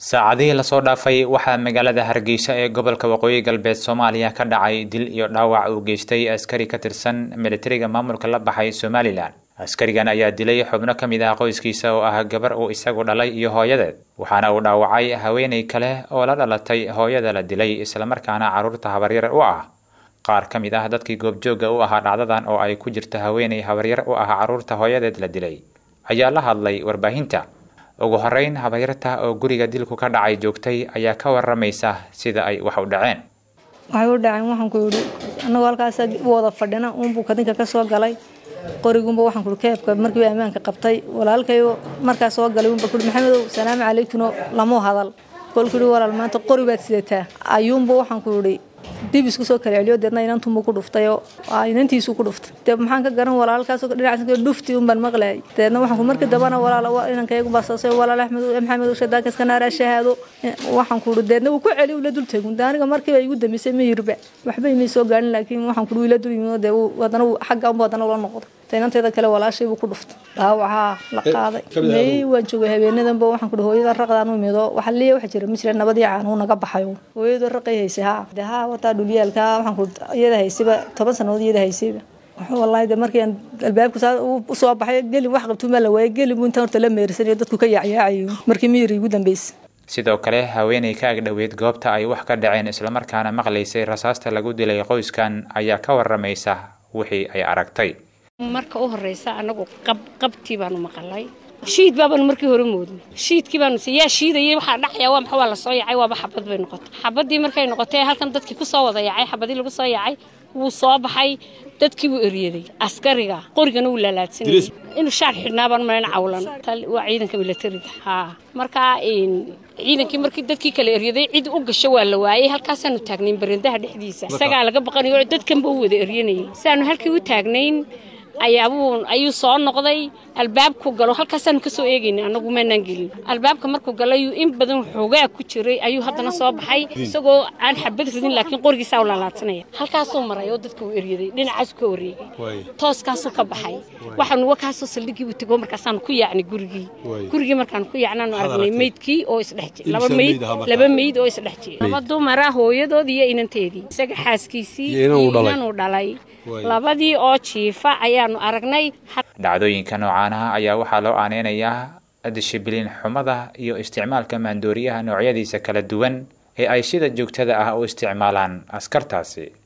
saacadihii lasoo dhaafay waxaa magaalada hargeysa ee gobolka waqooyi galbeed soomaaliya ka dhacay dil iyo dhaawac uu geystay askari ka tirsan militariga maamulka la baxay somalilan askarigan ayaa dilay xubno ka mid ah qoyskiisa oo ah gabar uu isagu dhalay iyo hooyadeed waxaana uu dhaawacay haweenay kale oo la dhalatay hooyada la dilay islamarkaana carruurta habaryar u ah qaar ka mid ah dadkii goobjoogga u ahaa dhacdadan oo ay ku jirta haweenay habaryar u ah carruurta hooyadeed la dilay ayaa la hadlay warbaahinta ugu horeyn habaryarta oo guriga dilku ka dhacay joogtay ayaa ka waramaysa sida ay wax u dhaceen waxay u dhaceen waxaan ku yidhi annagoo halkaas u wada fadhina uunbuu kadinka ka soo galay qorigunba waxaan kuhi keebka markiiba ammaanka qabtay walaalkayo markaa soo galay unba kuhi maxamedow salaamu calaykuno lamuu hadal kolku yidhi walaal maanta qori baad sidataa ayuunba waxaan ku yidhi dib isku soo kala celiyo deedna inantunbuu ku dhuftayoo inantiisuu ku dhuftay dee maxaan ka garan walaalkaasoo dhinacaas dhufti unbaan maqlayay deedna waxaan markii dambana walaal inankaygumbaa saasay walaal axmed maxamed shadaakaska naaraa shahaado waxaan ku yidhi deedna wuu ku celi ula dul tegun aniga markiiba igu dambeysay ma yirba waxba imay soo gaarin laakiin waxaan ku yidhi ila dul yimid dee haddana xagga unba haddana ula noqday inanteeda kale walaashay buu ku dhuftay dhaawacaa la qaaday may waan joogay habeenadanba waxaan ku hooyada raqdaan u mido waxa liya waxa jira ma jira nabadii caan uu naga baxayo hooyada raqay haysay haa de haa wataa dhulyaalka waxaan ku iyada haysayba toban sanadood iyada haysayba wallaahi de markii aan albaabku saa u soo baxay gelin wax qabtuuma la waayay gelin buu intaan horta la meersanayo dadku ka yaacyaacayo markii miyiri igu dambeysay sidoo kale haweenay ka agdhoweyd goobta ay wax ka dhaceen islamarkaana maqlaysay rasaasta lagu dilay qoyskan ayaa ka waramaysa wixii ay aragtay marka u horeysa anagu qabtii baanu maqalay shiid baabaanu markii hore moodnay shiidkii baanu yaa shiidayay waxaa dhacaya waa maxa waa la soo yacay waaba xabad bay noqotay xabadii markay noqotay halkan dadkii ku soo wada yacay xabadii lagu soo yacay wuu soo baxay dadkii buu eryaday askariga qorigana wuu laalaadsanayay inuu shaar xidhnaa baan malayn cawlan waa ciidanka militariga haa markaa ciidankii markii dadkii kale eryaday cid u gasho waa la waayay halkaasaanu taagnayn barandaha dhexdiisa isagaa laga baqanayo dadkanba u wada eryanayay saanu halkii u taagnayn ayaabuu ayuu soo noqday albaabku galo halkaasaanu ka soo eegayna anagu maanaan gelin albaabka markuu galay in badan xoogaa ku jiray ayuu haddana soo baxay isagoo aan xabad ridin laakiin qorigiisaa u laalaadsanaya halkaasuu maray oo dadka uu eryaday dhinacaasuu ka wareegay tooskaasuu ka baxay waxaanu wakaasoo saldhigiibu tego markaasaanu ku yaacnay gurigii gurigii markaanu ku yaacnaanu aragnay meydkii oo isdhex jir laba meyd laba meyd oo isdhex jir laba dumara hooyadood iyo inanteedii isaga xaaskiisii inanuu dhalay labadii oo jiifa ayaanu aragnay dhacdooyinka noocaanaha ayaa waxaa loo aaneynayaa dishibiliin xumada iyo isticmaalka maandooriyaha noocyadiisa kala duwan ee ay sida joogtada ah u isticmaalaan askartaasi